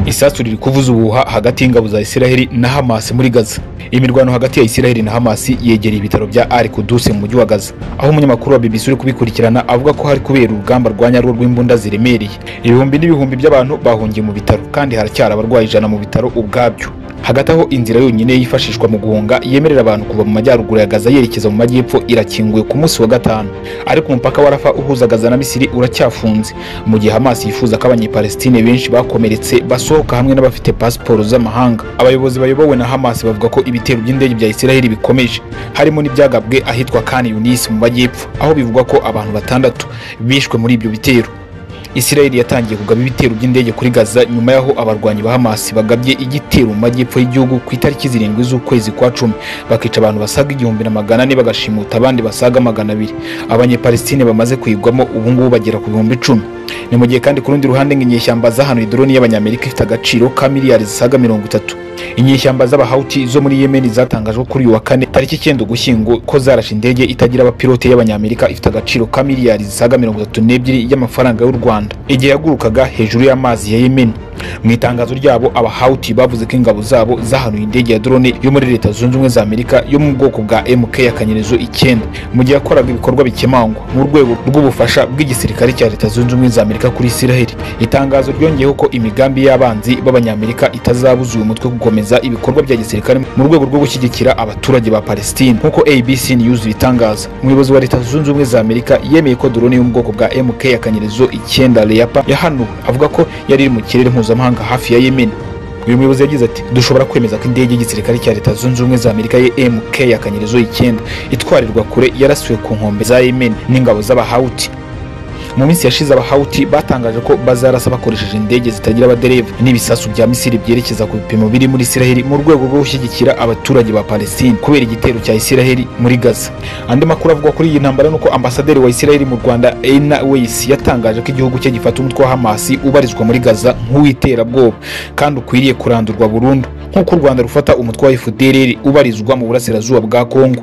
isasu riri kuvuza ubuhuha hagati y'ingabo za Isiraheli na Hamas muri Gaza imirwano hagati ya Isiraheli na Hamas yegereye ibitaro bya Al Quds mu mujyi wa Gaza aho umunyamakuru wa BBC uri kubikurikirana avuga ko hari kubera urugamba rwa nyarwo rw'imbunda ziremereye ibihumbi n'ibihumbi by'abantu bahungiye mu bitaro kandi haracyari abarwayi ijana mu bitaro ubwabyo hagati aho inzira yonyine yifashishwa mu guhunga yemerera abantu kuva mu majyaruguru ya Gaza yerekeza mu majyepfo irakinguye ku munsi wa gatanu ariko umupaka wa Rafa uhuza Gaza na Misiri uracyafunze mu gihe Hamas yifuza ko abanyepalestine benshi bakomeretse basohoka hamwe n'abafite pasiporo z'amahanga abayobozi bayobowe na Hamas bavuga ko ibitero by'indege bya Isiraheli bikomeje harimo n'ibyagabwe ahitwa Khan Yunis mu majyepfo aho bivugwa ko abantu batandatu bishwe muri ibyo bitero Isiraheli yatangiye kugaba ibitero by'indege kuri Gaza nyuma y'aho abarwanyi ba Hamas bagabye igitero mu majyepfo y'igihugu ku itariki zirindwi z'ukwezi kwa cumi bakica abantu basaga igihumbi na magana ane bagashimuta abandi basaga magana abiri abanyepalestine bamaze kuyigwamo ubu ngubu bagera ku bihumbi icumi ni mu gihe kandi ku rundi ruhande ngo inyeshyamba zahanuye drone y'abanyamerika ifite agaciro ka miliyari zisaga mirongo itatu inyeshyamba z'abahauti zo muri yemeni zatangajwe kuri uyu wa kane tariki icyenda ugushyingo ko zarashe indege itagira abapilote y'abanyamerika ifite agaciro ka miliyari zisaga mirongo itatu n'ebyiri y'amafaranga y'u rwanda igihe yagurukaga hejuru y'amazi ya yemeni mu itangazo ryabo abahauti bavuze ko ingabo zabo zahanuye indege ya drone yo muri leta zunze ubumwe za amerika yo mu bwoko bwa mk akanyerezo icyenda mu gihe yakoraga ibikorwa bikemangwa mu rwego rw'ubufasha bw'igisirikare cya leta zunze ubumwe za amerika kuri isiraheli itangazo ryongeyeho ko imigambi y'abanzi b'abanyamerika itazabuza uyu mutwe gukomeza ibikorwa bya gisirikare mu rwego rwo gushyigikira abaturage ba palestine nk'uko abc news bitangaza umuyobozi wa leta zunze ubumwe za amerika yemeye ko drone yo mu bwoko bwa mk akanyerezo icyenda leapa yahanuwe avuga ko yari iri mu kirere mpuzamahanga hafi ya yemen uyu muyobozi yagize ati dushobora kwemeza ko indege y'igisirikare cya leta zunze ubumwe za amerika ye mk akanyerezo icyenda itwarirwa kure yarasiwe ku nkombe za yemen n'ingabo z'abahawuti mu minsi yashize abahawuti batangaje ko bazarasa bakoresheje indege zitagira abadereva n'ibisasu bya misiri byerekeza ku bipimo biri muri isiraheli mu rwego rwo gushyigikira abaturage ba palestine kubera igitero cya isiraheli muri gaza andi makuru avuga kuri iyi ntambara nuko ambasaderi wa isiraheli mu rwanda eina weisi yatangaje ko igihugu cye gifata umutwe wa hamasi ubarizwa muri gaza nk'uw'iterabwoba kandi ukwiriye kurandurwa burundu nk'uko u rwanda rufata umutwe wa fdrr ubarizwa mu burasirazuba bwa kongo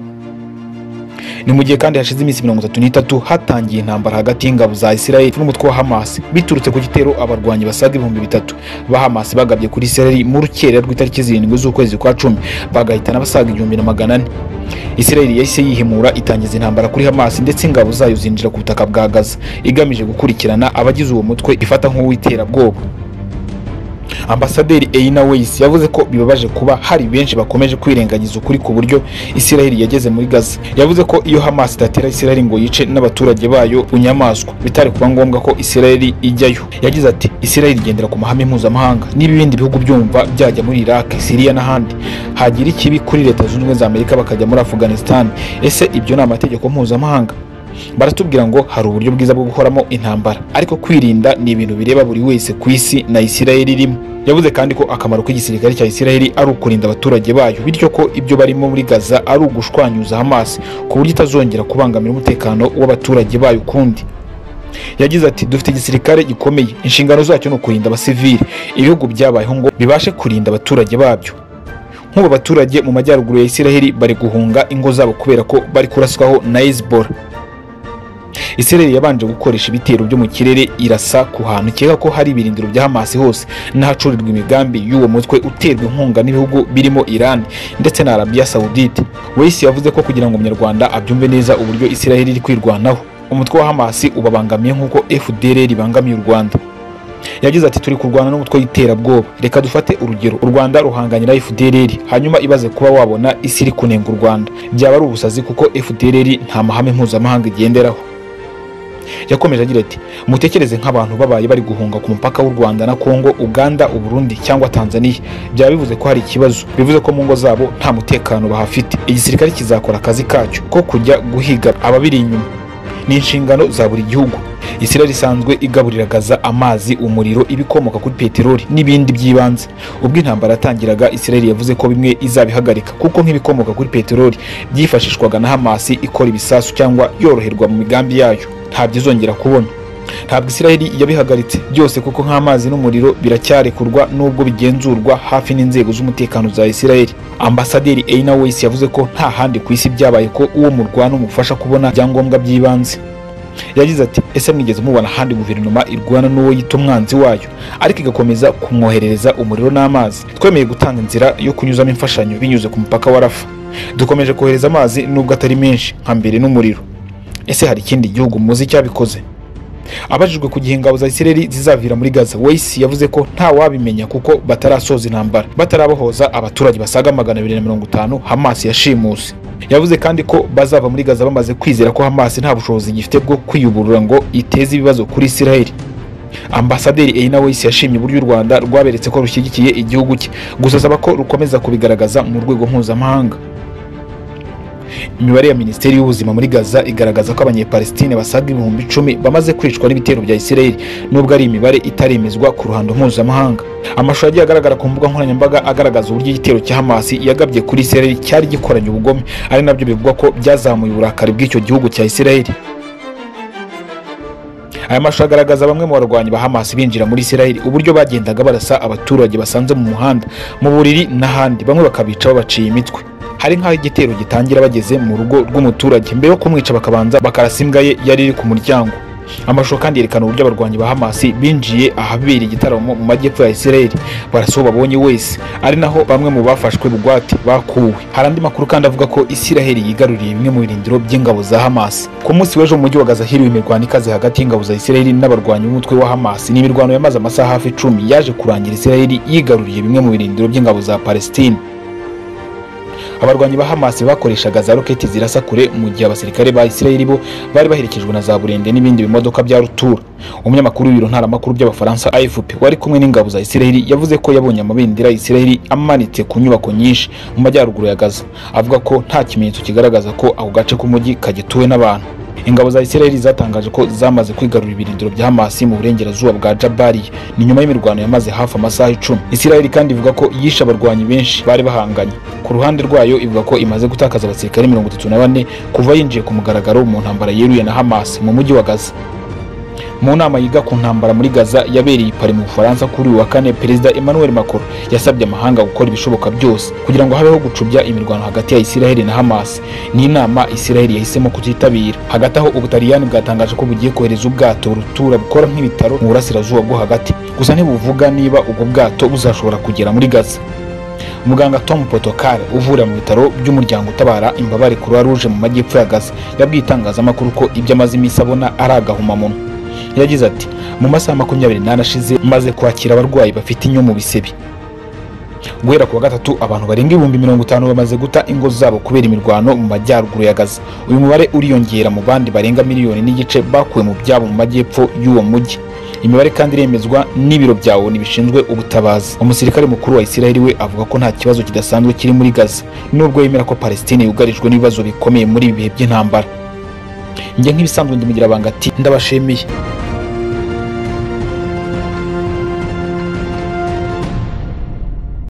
ni mu gihe kandi hashize iminsi mirongo itatu n'itatu hatangiye intambara hagati y'ingabo za isiraheli n'umutwe wa hamasi biturutse ku gitero abarwanyi basaga ibihumbi bitatu ba hamasi bagabye kuri isiraheli mu rukerera rw'itariki zirindwi z'ukwezi kwa cumi bagahitana basaga igihumbi na magana ane isiraheli yahise yihimura itangiza intambara kuri hamasi ndetse ingabo zayo zinjira ku butaka bwa gaza igamije gukurikirana abagize uwo mutwe ifata nk'uw'iterabwoba ambasaderi Eina Weiss yavuze ko bibabaje kuba hari benshi bakomeje kwirengagiza ukuri ku buryo Isiraheli yageze muri Gaza yavuze ko iyo Hamas idatera Isiraheli ngo yice n'abaturage bayo bunyamaswa bitari kuba ngombwa ko Isiraheli ijyayo yagize ati Isiraheli igendera ku mahame mpuzamahanga niba ibindi bihugu byumva byajya muri Iraq Syria n'ahandi hagira ikibi kuri leta zunze ubumwe za Amerika bakajya muri Afghanistan ese ibyo ni amategeko mpuzamahanga baratubwira ngo hari uburyo bwiza bwo guhoramo intambara ariko kwirinda ni ibintu bireba buri wese ku isi na Isiraheli irimo yavuze kandi ko akamaro k'igisirikare cya Isiraheli ari ukurinda abaturage bayo bityo ko ibyo barimo muri Gaza ari ugushwanyuza Hamas ku buryo itazongera kubangamira umutekano w'abaturage bayo ukundi yagize ati dufite igisirikare gikomeye inshingano zacyo ni ukurinda abasivili ibihugu byabayeho ngo bibashe kurinda abaturage babyo nk'ubu abaturage mu majyaruguru ya Isiraheli bari guhunga ingo zabo kubera ko bari kuraswaho na Hezbollah Isiraheli yabanje gukoresha ibitero byo mu kirere irasa ku hantu ikeka ko hari ibirindiro bya Hamas hose n'ahacurirwa imigambi y'uwo mutwe uterwa inkunga n'ibihugu birimo Iran ndetse na Arabia Saudite Weisi yavuze ko kugira ngo umunyarwanda abyumve neza uburyo Isiraheli iri kwirwanaho umutwe wa Hamas ubabangamiye nk'uko FDLR ibangamiye u Rwanda yagize ati turi kurwana n'umutwe w'iterabwoba reka dufate urugero u rwanda ruhanganye na fdrr hanyuma ibaze kuba wabona isi iri kunenga u rwanda byaba ari ubusazi kuko fdrr nta mahame mpuzamahanga igenderaho yakomeje agira ati mutekereze nk'abantu babaye bari guhunga ku mupaka w'u rwanda na kongo uganda uburundi cyangwa tanzania byaba bivuze ko hari ikibazo bivuze ko mu ngo zabo nta mutekano bahafite igisirikare kizakora akazi kacyo ko kujya guhiga ababiri inyuma ni inshingano za buri gihugu isiraheli isanzwe igaburira gaza amazi umuriro ibikomoka kuri peteroli n'ibindi by'ibanze ubwo intambara yatangiraga isiraheli yavuze ko bimwe izabihagarika kuko nk'ibikomoka kuri peteroli byifashishwaga na hamasi ikora ibisasu cyangwa yoroherwa mu migambi yayo ntabyo izongera kubona ntabwo isiraheli yabihagaritse byose kuko nk'amazi n'umuriro biracyarekurwa n'ubwo bigenzurwa hafi n'inzego z'umutekano za isiraheli ambasaderi eina wese yavuze ko nta handi ku isi byabaye ko uwo murwana umufasha kubona ibyangombwa by'ibanze yagize ati ese mwigeze mubona ahandi guverinoma irwana n'uwo yita umwanzi wayo ariko igakomeza kumwoherereza umuriro n'amazi twemeye gutanga inzira yo kunyuzamo imfashanyo binyuze ku mupaka wa rafa dukomeje kohereza amazi nubwo atari menshi nka mbere n'umuriro ese hari ikindi gihugu muzi cyabikoze abajijwe ku gihe ingabo za isireri zizavira muri gaza weyisi yavuze ko nta wabimenya kuko batarasoza intambara batarabohoza abaturage basaga magana abiri na mirongo itanu hamasi yashimuse yavuze kandi ko bazava muri gaza bamaze kwizera ko hamasi nta bushobozi gifite bwo kwiyuburura ngo iteze ibibazo kuri isiraheli ambasaderi eyina weyisi yashimye uburyo u rwanda rwaberetse ko rushyigikiye igihugu cye gusa asaba ko rukomeza kubigaragaza mu rwego mpuzamahanga imibare ya minisiteri y'ubuzima muri gaza igaragaza ko abanyepalestine basaga ibihumbi icumi bamaze kwicwa n'ibitero bya isiraheli nubwo ari imibare itaremezwa ku ruhando mpuzamahanga amashusho yagiye agaragara ku mbuga nkoranyambaga agaragaza uburyo igitero cya hamasi yagabye kuri isiraheli cyari gikoranye ubugome ari nabyo bivugwa ko byazamuye uburakari bw'icyo gihugu cya isiraheli aya mashusho agaragaza bamwe mu barwanyi ba hamasi binjira muri isiraheli uburyo bagendaga barasa abaturage basanze mu muhanda mu buriri n'ahandi bamwe bakabica babaciye imitwe hari nk'aho igitero gitangira bageze mu rugo rw'umuturage mbere yo kumwica bakabanza bakarasa imbwa ye yari iri ku muryango amashusho kandi yerekana uburyo abarwanyi ba hamasi binjiye ahabera igitaramo mu majyepfo ya isiraheli barasa uwo babonye wese ari naho bamwe mu bafashwe bugwate bakuwe hari andi makuru kandi avuga ko isiraheli yigaruriye bimwe mu birindiro by'ingabo za hamasi ku munsi w'ejo mu mujyi wa gaza hiriwe imirwano ikaze hagati y'ingabo za isiraheli n'abarwanyi b'umutwe wa hamasi ni imirwano yamaze amasaha hafi icumi yaje kurangira isiraheli yigaruriye bimwe mu birindiro by'ingabo za palestine abarwanyi ba hamasi bakoreshaga za roketi zirasa kure mu gihe abasirikare ba isirayeli bo bari baherekejwe na za burende n'ibindi bimodoka bya rutura umunyamakuru w'ibiro ntaramakuru by'abafaransa afp wari kumwe n'ingabo za isirayeli yavuze ko yabonye amabendera ya isirayeli amanitse ku nyubako nyinshi mu majyaruguru ya gaza avuga ko nta kimenyetso kigaragaza ko ako gace k'umujyi kagituwe n'abantu ingabo za isirayeli zatangaje ko zamaze kwigarura ibirindiro bya hamasi mu burengerazuba bwa jabariya ni nyuma y'imirwano yamaze hafi amasaha icumi isirayeli kandi ivuga ko yishe abarwanyi benshi bari bahanganye ku ruhande rwayo ivuga ko imaze gutakaza abasirikare mirongo itatu na bane kuva yinjiye ku mugaragaro mu ntambara yeruye na hamasi mu mujyi wa gaza mu nama yiga ku ntambara muri gaza yabereye i pari mu bufaransa kuri uyu wa kane perezida emmanuel macron yasabye amahanga gukora ibishoboka byose kugira ngo habeho gucubya imirwano hagati ya isiraheli na hamas ni inama isiraheli yahisemo kutitabira hagati aho ubutaliyani bwatangaje ko bugiye kohereza ubwato rutura bukora nk'ibitaro mu burasirazuba bwo hagati gusa ntibuvuga niba ubwo bwato buzashobora kugera muri gaza muganga tom potokar uvura mu bitaro by'umuryango utabara imbabare croix rouge mu majyepfo ya gaza yabwiye itangazamakuru ko ibyo amaze iminsi abona ari agahomamunwa yagize ati mu masaha makumyabiri n'ane ashize maze kwakira abarwayi bafite inyo mu bisebe guhera ku wa gatatu abantu barenga ibihumbi mirongo itanu bamaze guta ingo zabo kubera imirwano mu majyaruguru ya gaza uyu mubare uriyongera mu bandi barenga miliyoni n'igice bakuwe mu byabo mu majyepfo y'uwo mujyi imibare kandi iremezwa n'ibiro bya oni bishinzwe ubutabazi umusirikare mukuru wa isiraheli we avuga ko nta kibazo kidasanzwe kiri muri gaza nubwo yemera ko palestine yugarijwe n'ibibazo bikomeye muri ibi bihe by'intambara njye nk'ibisanzwe ndimugira banga ati ndabashimiye